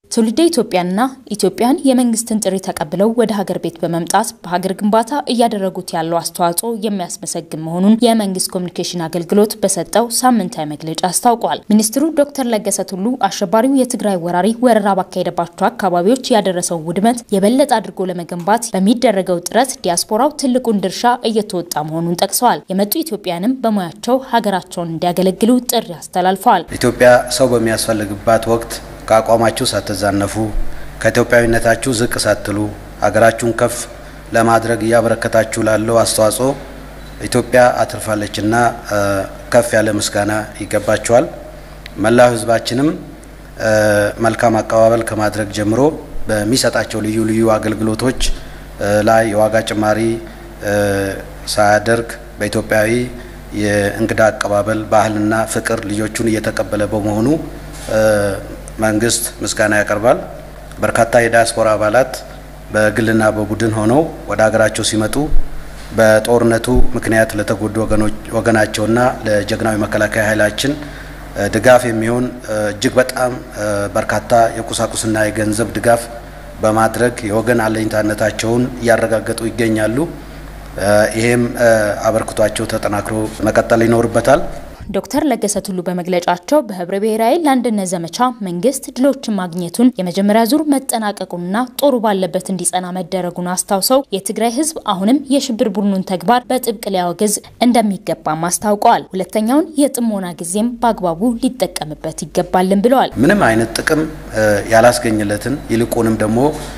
ትውልደ ኢትዮጵያንና ኢትዮጵያን የመንግስትን ጥሪ ተቀብለው ወደ ሀገር ቤት በመምጣት በሀገር ግንባታ እያደረጉት ያለው አስተዋጽኦ የሚያስመሰግን መሆኑን የመንግስት ኮሚኒኬሽን አገልግሎት በሰጠው ሳምንታዊ መግለጫ አስታውቋል። ሚኒስትሩ ዶክተር ለገሰ ቱሉ አሸባሪው የትግራይ ወራሪ ወረራ ባካሄደባቸው አካባቢዎች ያደረሰውን ውድመት የበለጠ አድርጎ ለመገንባት በሚደረገው ጥረት ዲያስፖራው ትልቁን ድርሻ እየተወጣ መሆኑን ጠቅሰዋል። የመጡ ኢትዮጵያንም በሙያቸው ሀገራቸውን እንዲያገለግሉ ጥሪ አስተላልፈዋል። ኢትዮጵያ ሰው በሚያስፈልግባት ወቅት ከአቋማችሁ ሳትዛነፉ ከኢትዮጵያዊነታችሁ ዝቅ ሳትሉ ሀገራችሁን ከፍ ለማድረግ እያበረከታችሁ ላለው አስተዋጽኦ ኢትዮጵያ አትርፋለችና ከፍ ያለ ምስጋና ይገባችኋል። መላው ሕዝባችንም መልካም አቀባበል ከማድረግ ጀምሮ በሚሰጣቸው ልዩ ልዩ አገልግሎቶች ላይ የዋጋ ጭማሪ ሳያደርግ በኢትዮጵያዊ የእንግዳ አቀባበል ባህልና ፍቅር ልጆቹን እየተቀበለ በመሆኑ መንግስት ምስጋና ያቀርባል። በርካታ የዲያስፖራ አባላት በግልና በቡድን ሆነው ወደ ሀገራቸው ሲመጡ በጦርነቱ ምክንያት ለተጎዱ ወገናቸውና ለጀግናዊ መከላከያ ኃይላችን ድጋፍ የሚሆን እጅግ በጣም በርካታ የቁሳቁስና የገንዘብ ድጋፍ በማድረግ የወገን አለኝታነታቸውን እያረጋገጡ ይገኛሉ። ይሄም አበርክቷቸው ተጠናክሮ መቀጠል ይኖርበታል። ዶክተር ለገሰ ቱሉ በመግለጫቸው በህብረ ብሔራዊ ለአንድነት ዘመቻ መንግስት ድሎችን ማግኘቱን የመጀመሪያ ዙር መጠናቀቁንና ጦሩ ባለበት እንዲጸና መደረጉን አስታውሰው የትግራይ ህዝብ አሁንም የሽብር ቡድኑን ተግባር በጥብቅ ሊያወግዝ እንደሚገባም አስታውቀዋል። ሁለተኛውን የጥሞና ጊዜም በአግባቡ ሊጠቀምበት ይገባልን ብለዋል። ምንም አይነት ጥቅም ያላስገኝለትን ይልቁንም ደግሞ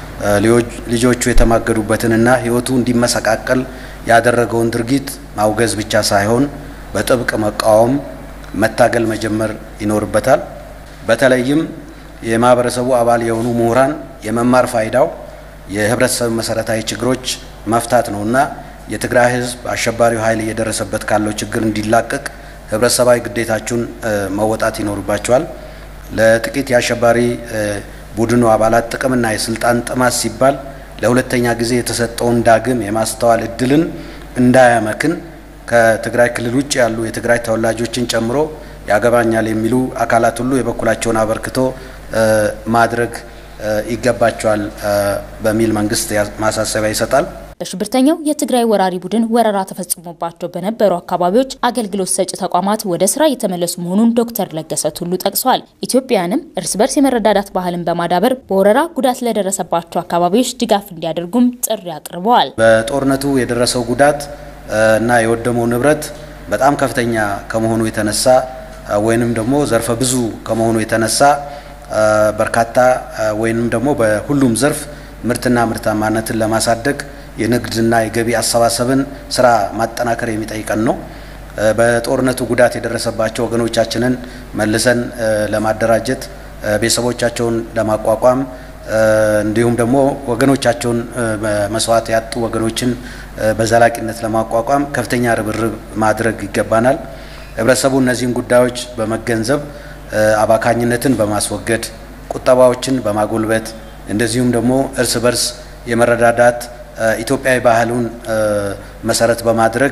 ልጆቹ የተማገዱበትንና ህይወቱ እንዲመሰቃቀል ያደረገውን ድርጊት ማውገዝ ብቻ ሳይሆን በጥብቅ መቃወም፣ መታገል መጀመር ይኖርበታል። በተለይም የማህበረሰቡ አባል የሆኑ ምሁራን የመማር ፋይዳው የህብረተሰብ መሰረታዊ ችግሮች መፍታት ነውና የትግራይ ህዝብ አሸባሪው ኃይል እየደረሰበት ካለው ችግር እንዲላቀቅ ህብረተሰባዊ ግዴታችሁን መወጣት ይኖርባቸዋል። ለጥቂት የአሸባሪ ቡድኑ አባላት ጥቅምና የስልጣን ጥማት ሲባል ለሁለተኛ ጊዜ የተሰጠውን ዳግም የማስተዋል እድልን እንዳያመክን ከትግራይ ክልል ውጭ ያሉ የትግራይ ተወላጆችን ጨምሮ ያገባኛል የሚሉ አካላት ሁሉ የበኩላቸውን አበርክቶ ማድረግ ይገባቸዋል በሚል መንግስት ማሳሰቢያ ይሰጣል። በሽብርተኛው የትግራይ ወራሪ ቡድን ወረራ ተፈጽሞባቸው በነበሩ አካባቢዎች አገልግሎት ሰጪ ተቋማት ወደ ስራ እየተመለሱ መሆኑን ዶክተር ለገሰ ቱሉ ጠቅሰዋል። ኢትዮጵያውያንም እርስ በርስ የመረዳዳት ባህልን በማዳበር በወረራ ጉዳት ለደረሰባቸው አካባቢዎች ድጋፍ እንዲያደርጉም ጥሪ አቅርበዋል። በጦርነቱ የደረሰው ጉዳት እና የወደመው ንብረት በጣም ከፍተኛ ከመሆኑ የተነሳ ወይንም ደግሞ ዘርፈ ብዙ ከመሆኑ የተነሳ በርካታ ወይንም ደግሞ በሁሉም ዘርፍ ምርትና ምርታማነትን ለማሳደግ የንግድና የገቢ አሰባሰብን ስራ ማጠናከር የሚጠይቀን ነው። በጦርነቱ ጉዳት የደረሰባቸው ወገኖቻችንን መልሰን ለማደራጀት ቤተሰቦቻቸውን ለማቋቋም እንዲሁም ደግሞ ወገኖቻቸውን መስዋዕት ያጡ ወገኖችን በዘላቂነት ለማቋቋም ከፍተኛ ርብርብ ማድረግ ይገባናል። ህብረተሰቡ እነዚህን ጉዳዮች በመገንዘብ አባካኝነትን በማስወገድ ቁጠባዎችን በማጎልበት እንደዚሁም ደግሞ እርስ በርስ የመረዳዳት ኢትዮጵያዊ ባህሉን መሰረት በማድረግ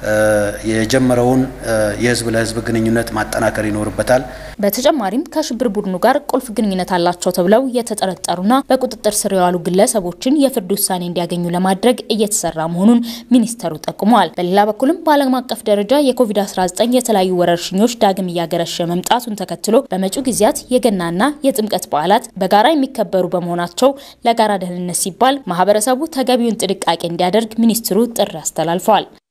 የጀመረውን የህዝብ ለህዝብ ግንኙነት ማጠናከር ይኖርበታል። በተጨማሪም ከሽብር ቡድኑ ጋር ቁልፍ ግንኙነት አላቸው ተብለው የተጠረጠሩና በቁጥጥር ስር የዋሉ ግለሰቦችን የፍርድ ውሳኔ እንዲያገኙ ለማድረግ እየተሰራ መሆኑን ሚኒስተሩ ጠቁመዋል። በሌላ በኩልም በዓለም አቀፍ ደረጃ የኮቪድ-19 የተለያዩ ወረርሽኞች ዳግም እያገረሸ መምጣቱን ተከትሎ በመጪው ጊዜያት የገናና የጥምቀት በዓላት በጋራ የሚከበሩ በመሆናቸው ለጋራ ደህንነት ሲባል ማህበረሰቡ ተገቢውን ጥንቃቄ እንዲያደርግ ሚኒስትሩ ጥሪ አስተላልፈዋል።